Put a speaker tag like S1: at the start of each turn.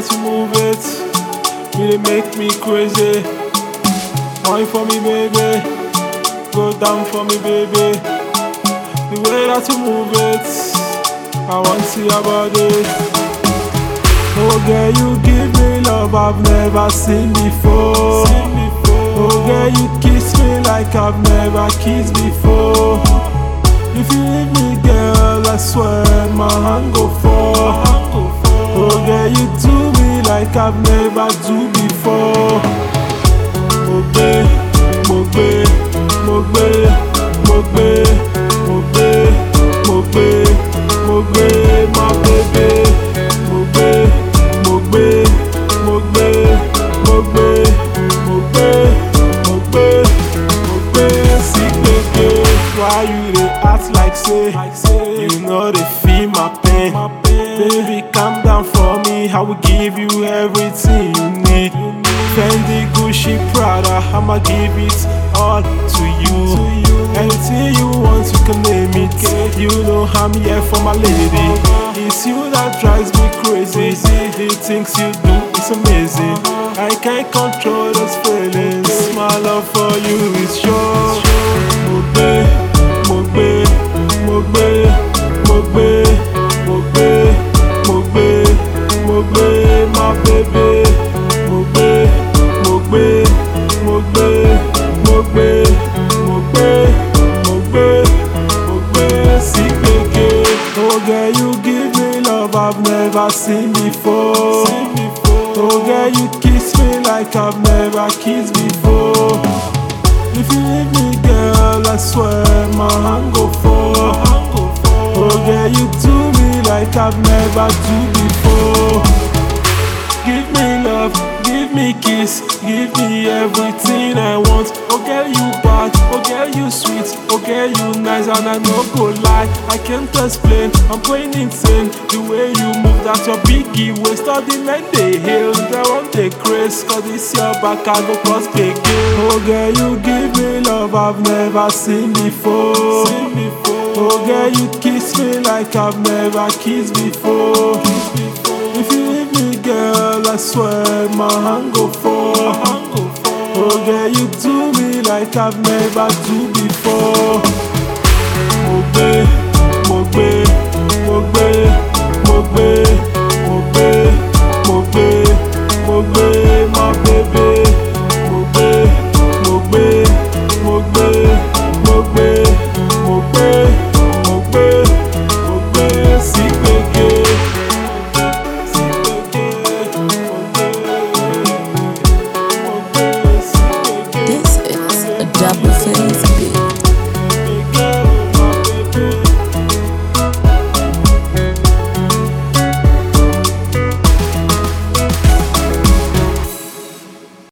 S1: that you move it really make me crazy. Wine for me, baby. Go down for me, baby. The way that you move it, I want to see your body. Oh girl, you give me love I've never seen before. Oh girl, you kiss me like I've never kissed before. If you leave me, girl, I swear my hand go fall. Oh girl, you do me like I've never do before. Mo gbé, mo gbé, mo gbé, mo gbé, mo gbé, mo gbé, mo gbé, my baby. Mo gbé, mo gbé, mo gbé, mo gbé, mo gbé, mo gbé, mo gbé, sí gbègbè. Why you dey act like say you no dey feel my pain? Baby, calm down for me. I will give you everything you need. Fendi, Gucci, Prada, I'ma give it all to you. Anything you want, you can name it. You know I'm here for my lady. It's you that drives me crazy. The things you do is amazing. I can't control those feelings. My love for you is sure. Mo gbé, mo gbé, mo gbé, mo gbé, mo gbé, mo gbé, mo gbé, my baby. Mo gbé, mo gbé, mo gbé, mo gbé, mo gbé, mo gbé, mo gbé, sí gbègbè. Oh girl, you give me love I've never seen before. Oh girl, you kiss me like I've never kissed before. If you leave me, girl, I swear my hand go fall. Oh girl, you do me like I've never do before. Give me love, give me kiss, give me everything I want. Oh girl, you bad, oh girl, you sweet, oh girl, you nice, and I no go lie. I can't explain, I'm going insane. The way you move, that your biggie waist, all the men they hail. They want the craze, cause this your back, I go cross big Oh girl, you give me love I've never seen before. Oh girl, you kiss me like I've never kissed before. If you leave me, girl, I swear my hand go fall. Oh girl, you do me like I've never do before. Mo gbé, mo gbé, mo gbé, mo gbé,